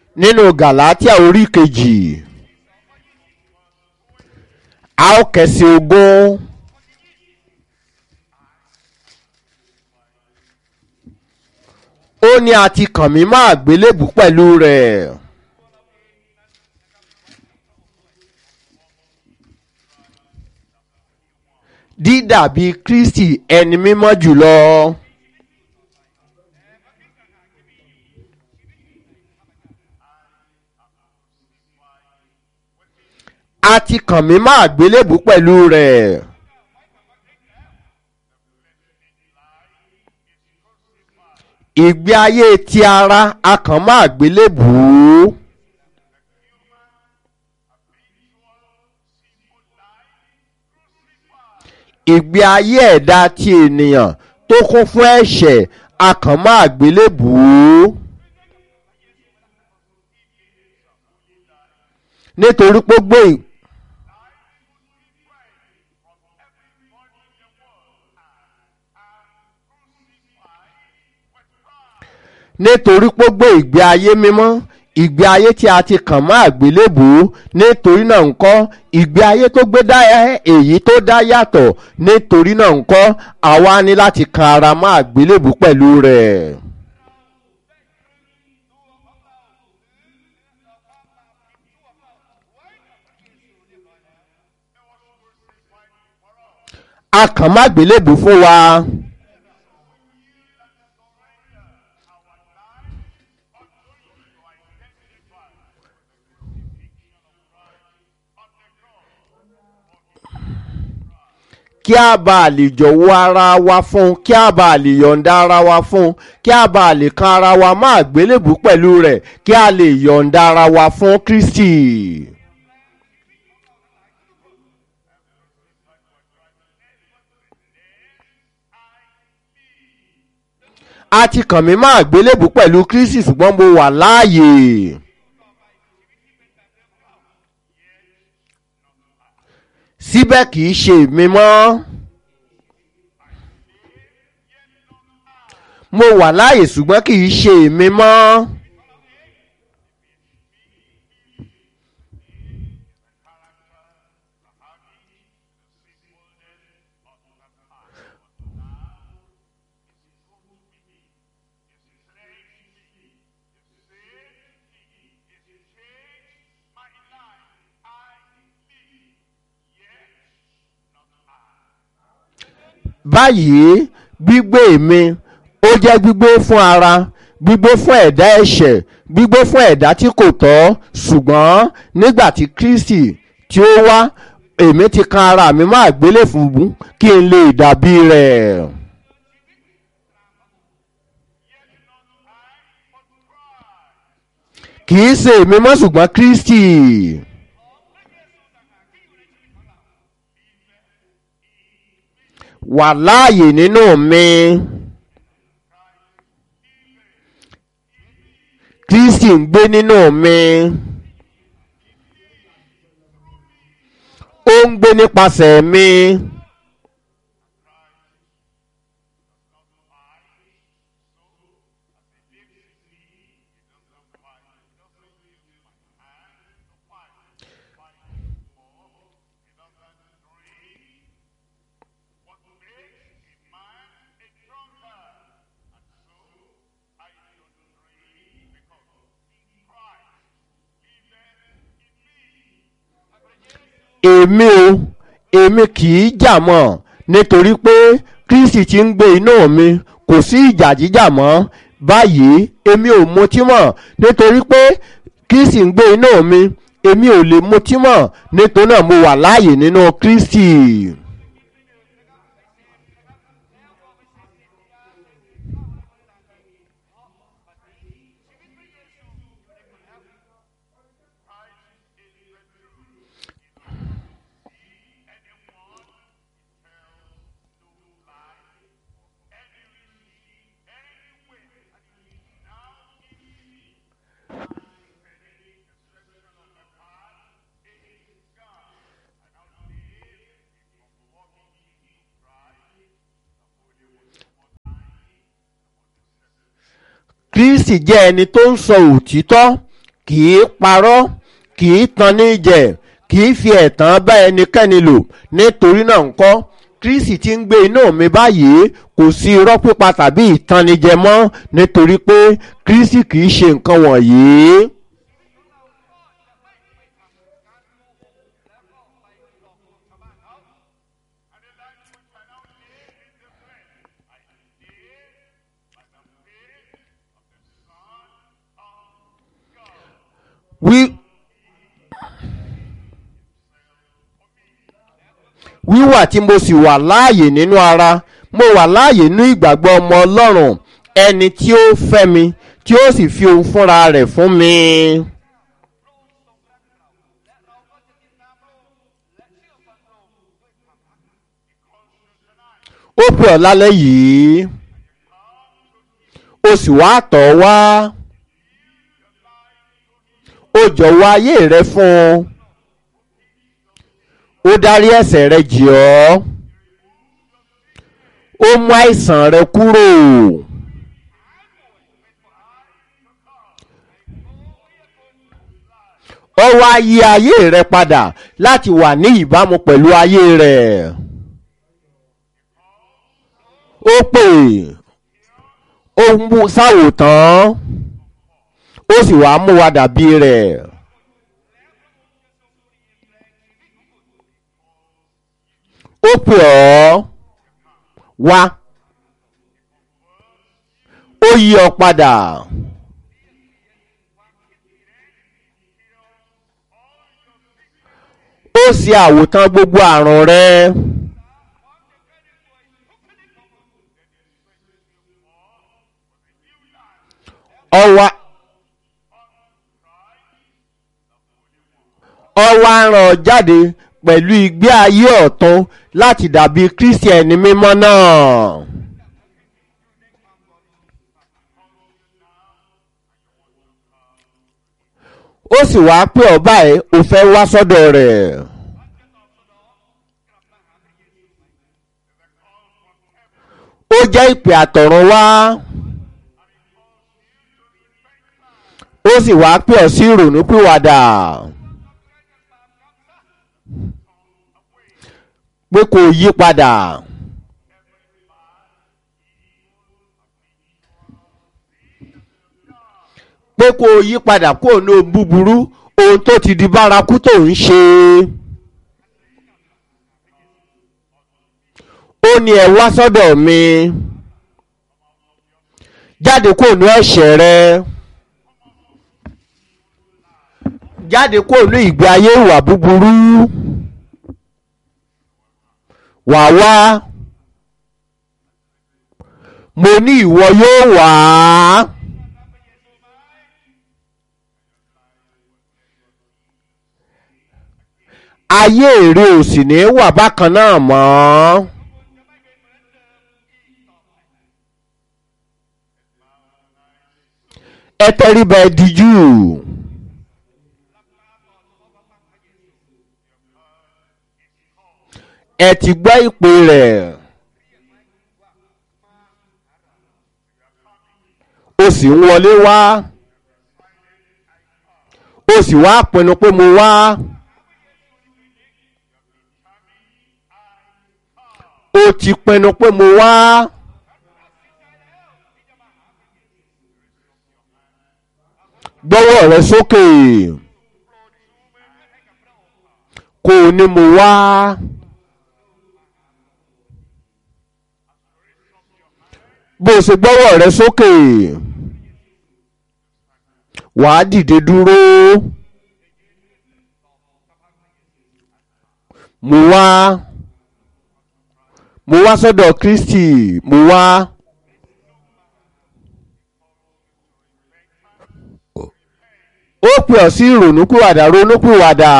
nínú gàlátíà orí kejì a ó kẹsì ogún ó ní a ti kàn mí má àgbélébù pẹ̀lú rẹ̀. dídàbí kristi ẹni mímọ́ jùlọ. a ti kàn mí má àgbélébù pẹ̀lú rẹ̀. ìgbé ayé ti ara a kàn má àgbélébù. ìgbé ayé ẹ̀dá ti ènìyàn tó kún fún ẹ̀ṣẹ̀ a kàn má àgbélébù. nítorí pé gbé nítorí pé gbé ìgbé ayé mímọ́ ìgbé ayé tí a ti kàn mọ́ àgbélébù nítorí náà ńkọ́ ìgbé ayé tó gbé dá èyí tó dá yàtọ̀ nítorí náà ńkọ́ àwa ní láti kan ara mọ́ àgbélébù pẹ̀lú rẹ̀. a kàn má gbélébù fún wa. kí a bá lè jọ̀wọ́ ara wa fún kí a bá lè yọ̀ǹda ara wa fún kí a bá lè kan ara wa má gbélébù pẹ̀lú rẹ̀ kí a lè yọ̀ǹda ara wa fún kristi. a ti kàn mí má gbélébù pẹ̀lú kristi ṣùgbọ́n mo wà láàyè. síbẹ̀ kì í ṣe èmi mọ́. mo wà láàyè ṣùgbọ́n kì í ṣe èmi mọ́. báyìí gbígbé mi ó jẹ́ gbígbé fún ara gbígbé fún ẹ̀dá ẹ̀ṣẹ̀ gbígbé fún ẹ̀dá tí kò tọ́ ṣùgbọ́n nígbà tí kristi tí ó wá èmi ti kan ara mi má gbélé fún kí n lè dàbí rẹ̀. kì í ṣe èmi mọ́ ṣùgbọ́n kristi. wà láàyè nínú mi. Kristi ń gbé nínú mi. Ó ń gbé nípasẹ̀ mi. èmi o èmi kì í jà mọ́ nítorí pé kristi ti ń gbé inú mi kò sí ìjà jíjà mọ́ báyìí èmi ò mutí mọ́ nítorí pé kristi ń gbé inú mi èmi ò lè mutí mọ́ nítorí náà mo wà láàyè nínú kristi. kristi jẹ́ ẹni tó ń sọ òtítọ́ kì í parọ́ kì í tan ní jẹ kì í fi ẹ̀tàn bá ẹnikẹ́ni lò nítorí náà ńkọ́ kristi ti ń gbé inú mi báyìí kò sí irọ́ pípa tàbí ìtanijẹ mọ́ nítorí pé kristi kì í ṣe nǹkan wọ̀nyí. wí wíwà tí mo sì wà láàyè nínú ara mo wà láàyè nínú ìgbàgbọ́ ọmọ ọlọ́run ẹni tí ó fẹ́ mi tí ó sì fi ohun fúnra rẹ̀ fún mi. ó pè ọ́ lálẹ́ yìí ó sì wá tọ̀ ọ́ wá ó jọ̀wọ́ ayé rẹ fún un ó dárí ẹ̀ṣẹ̀ rẹ jì ọ́ ó mú àìsàn rẹ kúrò ó wá yí ayé rẹ padà láti wà ní ìbámu pẹ̀lú ayé rẹ ó pè ó mú sáwòtán ó sì wá mú wa dàbí rẹ̀. ó pè ọ́ wá ó yí ọ padà ó ṣe àwòtán gbogbo àrùn rẹ ọwá ọwá ràn ọ́ jáde pẹ̀lú ìgbé ayé ọ̀tún láti dàbí kírísítẹ̀nì mímọ́ náà. ó sì wáá pé ọ báyìí ò fẹ́ wá sọ́dọ̀ rẹ̀. ó jẹ́ ìpè àtọ̀run wá. ó sì wáá pè ọ sí ìrònúpìwàdà. pé kò yí padà. pé kò yí padà kó ní búburú ohun tó ti di bárakú tó ń ṣe. ó ní ẹ wá sọ́dọ̀ mi jáde kó ní ẹ̀ṣẹ̀ rẹ jáde kó ní ìgbé ayé ìwà búburú wà wá mo ní ìwọ yóò wá. ayé èrè ò sì ní wà bákan náà mọ́. ẹ tẹríba ẹ dijú. ẹ ti gbọ́ ìpè rẹ̀. ó sì ń wọlé wá. ó sì wá pinnu pé mo wá. ó ti pinnu pé mo wá. gbọ́wọ́ rẹ sókè kò ní mo wá. bó o ṣe gbọ́wọ́ rẹ sókè wàá dìde dúró. mo wá mo wá sọ́dọ̀ Kristi mo wá. ó pè ọ́ sí ìrònúpìwàdà ronúpìwàdà.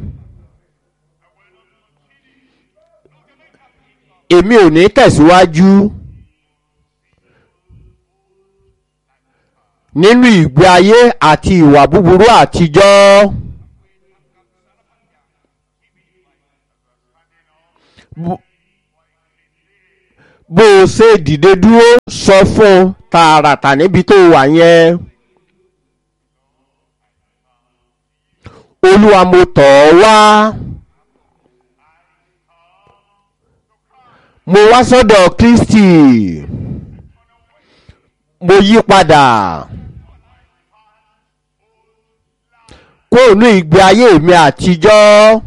èmi ò ní tẹ̀síwájú nínú ìgbé ayé àti ìwà búburú àtijọ́. bó o ṣe dìde dúró sọ fún un tààràtà níbi tó wà yẹn. olúwa mo tọ̀ ọ́ wá mo wá sọ́dọ̀ kristi mo yí padà kóònù ìgbé ayé mi àtijọ́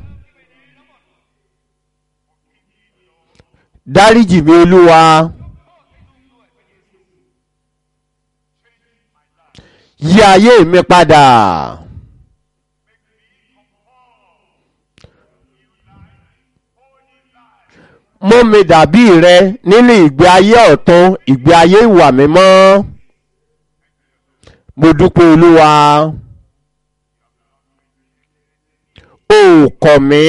dáríjì mi olúwa yí ayé mi padà. mú mi dàbí rẹ nínú ìgbé ayé ọ̀tún ìgbé ayé ìwà mímọ́ mo dúpẹ́ olúwa o kọ̀ mí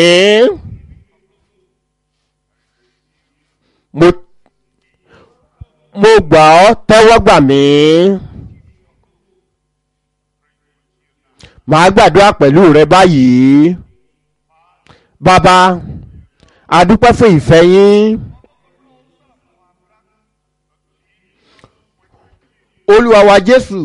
mo mo gbà ọ́ tẹ́wọ́ gbà mí màá gbàdúrà pẹ̀lú rẹ báyìí bàbá adúpẹ́ fún ìfẹ́ yín olúwa wa jésù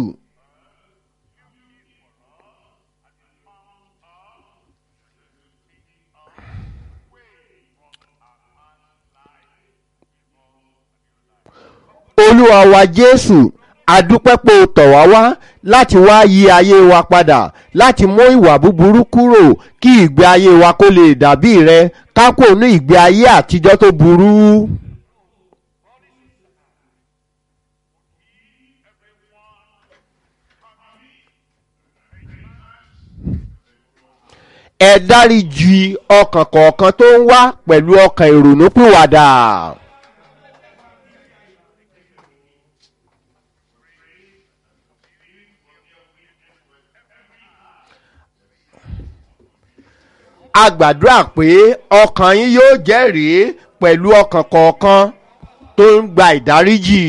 olúwa wa jésù adúpẹ́ pé o tọ̀ wá wá láti wá yí ayé wa padà láti mú ìwà búburú kúrò kí ìgbé ayé wa kó lè dàbí rẹ ká kó ní ìgbé ayé àtijọ́ tó burú. ẹ dáríjì ọkàn kọ̀ọ̀kan tó ń wá pẹ̀lú ọkàn ìrònúpìwàdà. a gbàdúrà pé ọkàn yín yóò jẹ́rìí pẹ̀lú ọkàn kọ̀ọ̀kan tó ń gba ìdáríjì.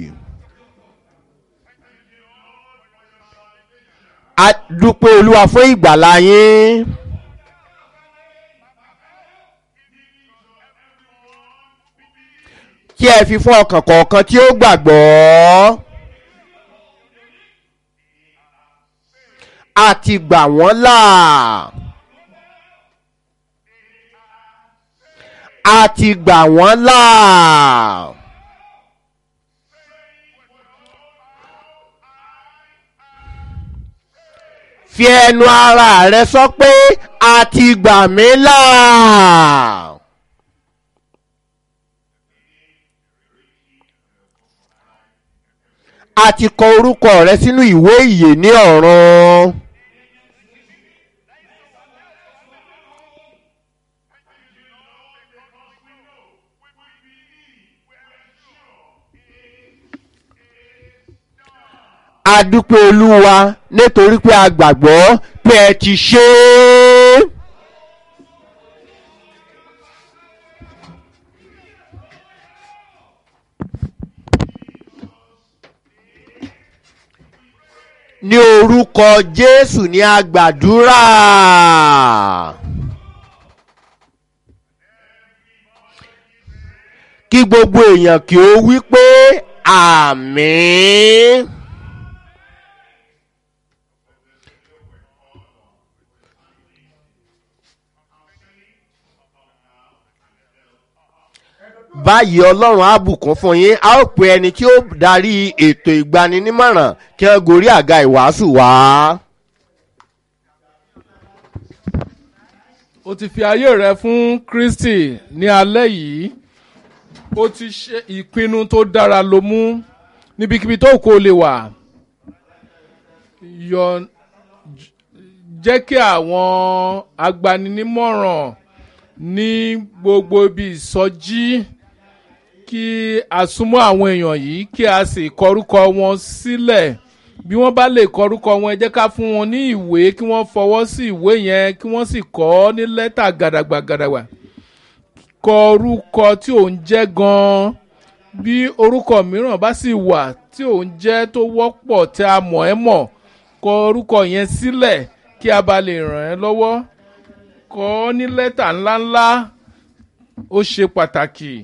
a dúpẹ́ olúwa fún ìgbàlá yín. kí ẹ fi fún ọkàn kọ̀ọ̀kan tí ó gbàgbọ́. a ti gbà wọ́n là. a ti gbà wọ́n là. fi ẹnu ara rẹ sọ pé a ti gbà mí là. a ti kọ orúkọ rẹ sínú ìwé ìyè ní ọ̀run. a dúpẹ́ olúwa nítorí pé a gbàgbọ́ pé ẹ ti ṣe é. ní orúkọ jésù ní a gbàdúrà. kí gbogbo èèyàn kí ó wí pé àmín. báyìí ọlọ́run á bùkún fún yín a ó pe ẹni tí ó darí ètò ìgbaninímọ̀ràn kí wọ́n gorí àga ìwàásù wá. o ti fi ayé rẹ fún kristi ní alẹ́ yìí o ti ṣe ìpinnu tó dára ló mú níbikíbi tó kó lè wà yọ jẹ́ kí àwọn agbaninímọ̀ràn ní gbogbo ibi ìsọjí kí a súnmọ́ àwọn èèyàn yìí kí a sì kọrúkọ wọn sílẹ̀ bí wọ́n bá lè kọrúkọ wọn ẹ jẹ́ ká fún wọn ní ìwé kí wọ́n fọwọ́ sí ìwé yẹn kí wọ́n sì kọ ọ́ ní lẹ́tà gàdàgbà gàdàgbà kọ orúkọ tí ò ń jẹ́ gan-an bí orúkọ mìíràn bá sì wà tí ò ń jẹ́ tó wọ́pọ̀ tí a mọ̀ ẹ́ mọ̀ kọ orúkọ yẹn sílẹ̀ kí a bá lè ràn ẹ́ lọ́wọ́ kọ ọ́ ní lẹ́tà ńláńlá ó ṣe pàtàkì.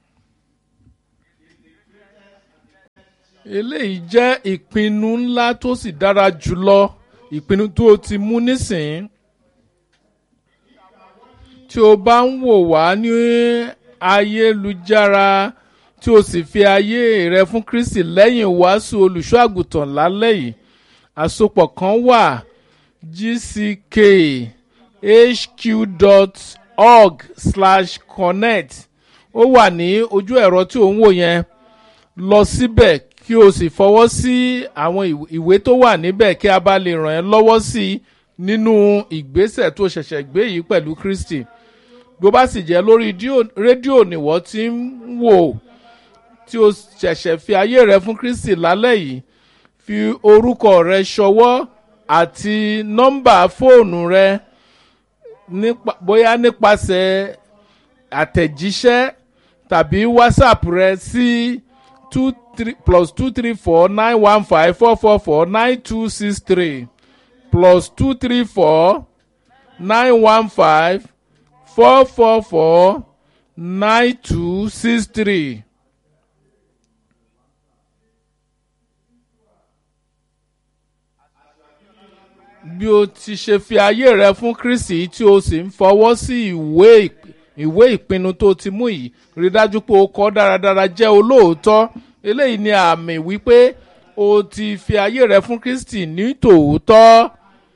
eléyìí jẹ́ ìpinnu ńlá tó sì dára jùlọ ìpinnu tó o ti mú nísìn tí o bá ń wò wá ní ayélujára tí o sì fi ayé rẹ fún kristi lẹ́yìn ìwàásù olùṣọ́ àgùntàn lálẹ́ yìí àsopọ̀ kan wà gchq.org slash connect ó wà ní ojú ẹ̀rọ tí ò ń wò yẹn lọ síbẹ̀ kí o sì fọwọ́ sí àwọn ìwé tó wà níbẹ̀ kí a bá lè ràn ẹ́ lọ́wọ́ sí i nínú ìgbésẹ̀ tó ṣẹ̀ṣẹ̀ gbé yìí pẹ̀lú kristi bó bá sì jẹ́ lórí rédíò nìwọ́ tí ń wò tí o ṣẹ̀ṣẹ̀ fi ayé rẹ fún kristi lálẹ́ yìí fi orúkọ rẹ ṣọwọ́ àti nọ́mbà fóònù rẹ nípa bóyá nípasẹ̀ àtẹ̀jíṣẹ́ tàbí whatsapp rẹ sí two three plus two three four nine one five four four four nine two six three plus two three four nine one five four four four nine two six three. bí o ti ṣe fi ayé rẹ fún kristi tí o sì ń fọwọ́ sí ìwé ìwé ìpinnu tó ti mú yìí rí dájú pé o kọ́ dáradára jẹ́ olóòótọ́ eléyìí ni àmì wípé o ti fi ayé rẹ fún kristi ní tòótọ́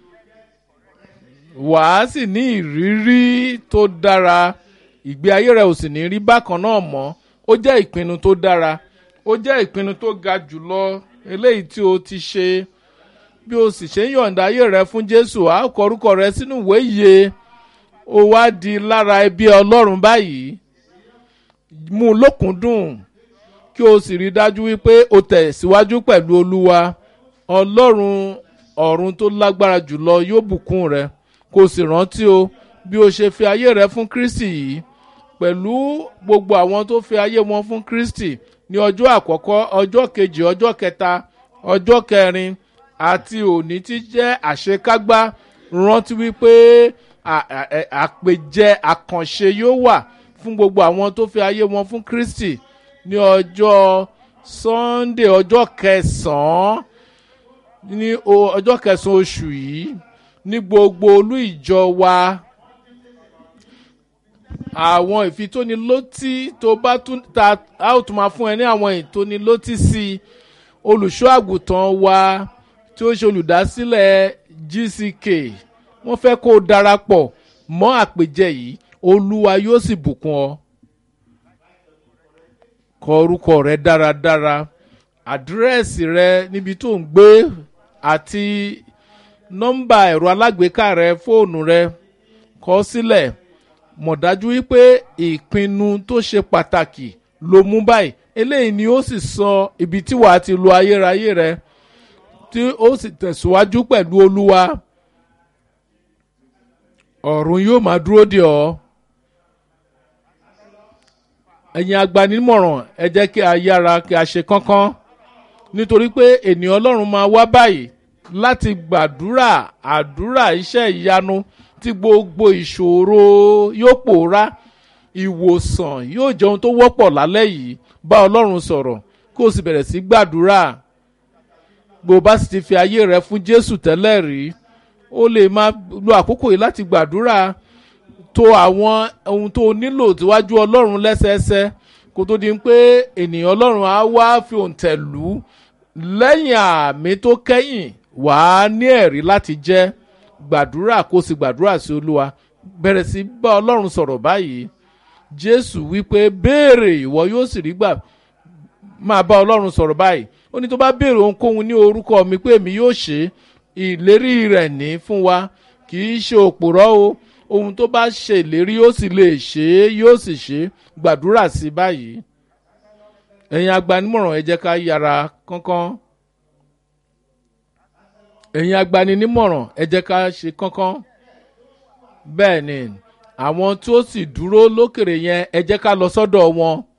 wàá sì ní ìrírí tó dára ìgbé ayé rẹ ò sì ní rí bákan náà mọ́ ó jẹ́ ìpinnu tó dára ó jẹ́ ìpinnu tó ga jùlọ eléyìí tí o ti ṣe bí o sì ṣe ń yọ̀ǹda ayé rẹ fún jésù á kọ orúkọ rẹ sínú ìwé iye ó wá di lára ẹbí ọlọ́run báyìí mú un lókùndùn kí o sì rí dájú wípé o tẹ̀síwájú pẹ̀lú olúwa ọlọ́run ọ̀run tó lágbára jùlọ yóò bùkún rẹ kó o sì rántí o bí o ṣe fi ayé rẹ fún kristi yìí pẹ̀lú gbogbo àwọn tó fi ayé wọn fún kristi ní ọjọ́ àkọ́kọ́ ọjọ́ kejì ọjọ́ kẹta ọjọ́ kẹrin àti òní tí jẹ́ àṣekágbá rántí wípé àpèjẹ àkànṣe yóò wà fún gbogbo àwọn tó fi ayé wọn fún kristi ní ọjọ́ sunday ọjọ́ kẹsàn-án ní ọjọ́ kẹsàn-án oṣù yìí ní gbogbo olú ìjọ wa àwọn ìfitónilótí tó bá tún ta a ó tún máa fún ẹ ní àwọn ìtónilótí sí i olùṣọ́ àgùntàn wa tí ó ṣe olùdásílẹ̀ gck wọ́n fẹ́ kó o darapọ̀ mọ́ àpèjẹ yìí olúwa yóò sì bùkún ọ kọ orúkọ rẹ dáradára àdírẹ́sì rẹ níbi tó ń gbé àti nọ́mbà ẹ̀rọ alágbèéká rẹ fóònù rẹ kọ sílẹ̀ mọ̀ dájú wípé ìpinnu tó ṣe pàtàkì ló mú báyìí eléyìí ni ó sì sọ ibi tí wàá ti lo ayérayé rẹ tí ó sì tẹ̀síwájú pẹ̀lú olúwa ọ̀run yóò máa dúró de ọ́ ẹ̀yin agbanimọ̀ràn ẹ jẹ́ kí a yára kí a ṣe kánkán nítorí pé ènìyàn ọlọ́run máa wá báyìí láti gbàdúrà àdúrà iṣẹ́ ìyanu tí gbogbo ìṣòro yóò pòórá ìwòsàn yóò jẹ́ ohun tó wọ́pọ̀ lálẹ́ yìí bá ọlọ́run sọ̀rọ̀ kó o sì bẹ̀rẹ̀ sí gbàdúrà bó o bá sì ti fi ayé rẹ fún jésù tẹ́lẹ̀ rí o lè máa lo àkókò yìí láti gbàdúrà tó àwọn ohun tó nílò tíwájú ọlọ́run lẹ́sẹẹsẹ kó tó di pé ènìyàn ọlọ́run á wá fi òǹtẹ̀ lù ú lẹ́yìn àmì tó kẹ́yìn wàá ní ẹ̀rí láti jẹ́ gbàdúrà kó sì gbàdúrà sí olúwa bẹ̀rẹ̀ sí bá ọlọ́run sọ̀rọ̀ báyìí jésù wípé béèrè ìwọ yóò sì rí gbà máa bá ọlọ́run sọ̀rọ̀ báyìí ó ní tó bá béèrè ohunkóhun ní orúkọ mi pé èmi yóò ṣe ìlérí rẹ̀ ní fún wa kì í ṣe òpùrọ́ o ohun tó bá ṣe ìlérí yóò sì lè ṣe é yóò sì ṣe gbàdúrà sí báyìí ẹ̀yin agbanimọ̀ràn ẹ jẹ́ ká yára kánkán ẹ̀yin agbaninímọ̀ràn ẹ jẹ́ ká ṣe kánkán bẹ́ẹ̀ ni àwọn tó sì dúró lókèrè yẹn ẹ jẹ́ ká lọ sọ́dọ̀ wọn